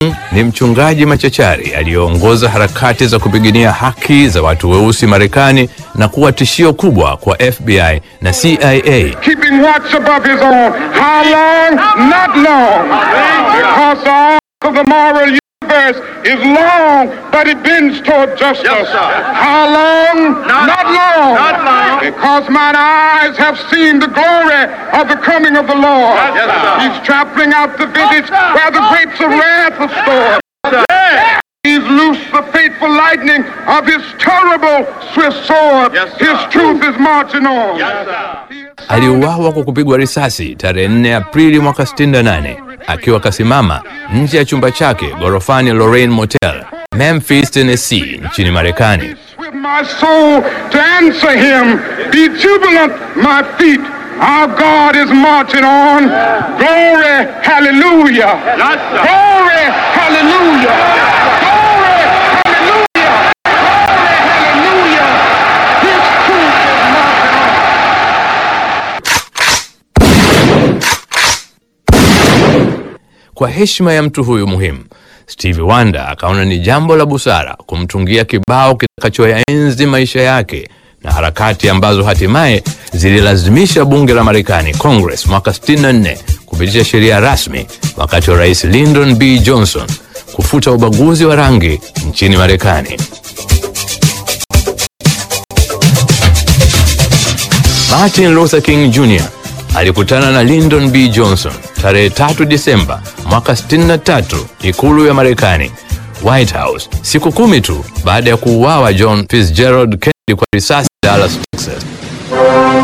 ni mchungaji machachari aliyeongoza harakati za kupigania haki za watu weusi Marekani na kuwa tishio kubwa kwa FBI na CIA. keeping watch above his own. How long? Not long. Because the arc of the moral universe is long, but it bends toward justice. Yes, sir. How long? Not- long. not long. Because mine eyes have seen the glory of the coming of the Lord. Yes, sir. He's trampling out the vintage sir. where the grapes of wrath are stored. Yeah. He's loosed the fateful lightning of his terrible swift sword. Yes, sir. his truth is marching on. Yes, sir. He is Aliuawa kwa kupigwa risasi tarehe 4 Aprili mwaka 68 akiwa kasimama nje ya chumba chake ghorofani Lorraine Motel, Memphis, Tennessee, nchini Marekani. with my soul to answer him. Be jubilant, my feet. Our God is marching on. Glory, hallelujah. Yes, sir. Glory, hallelujah. Glory, hallelujah. Glory, hallelujah. His truth is marching on. Kwa heshima ya mtu huyu muhimu, Stevie Wonder akaona ni jambo la busara kumtungia kibao kitakachoyaenzi maisha yake na harakati ambazo hatimaye zililazimisha bunge la Marekani Congress mwaka 64 kupitisha sheria rasmi wakati wa Rais Lyndon B Johnson kufuta ubaguzi wa rangi nchini Marekani. Martin Luther King Jr. alikutana na Lyndon B Johnson tarehe 3 Disemba mwaka 63 ikulu ya Marekani, White House, siku kumi tu baada ya kuuawa John Fitzgerald Kennedy kwa risasi Dallas, Texas.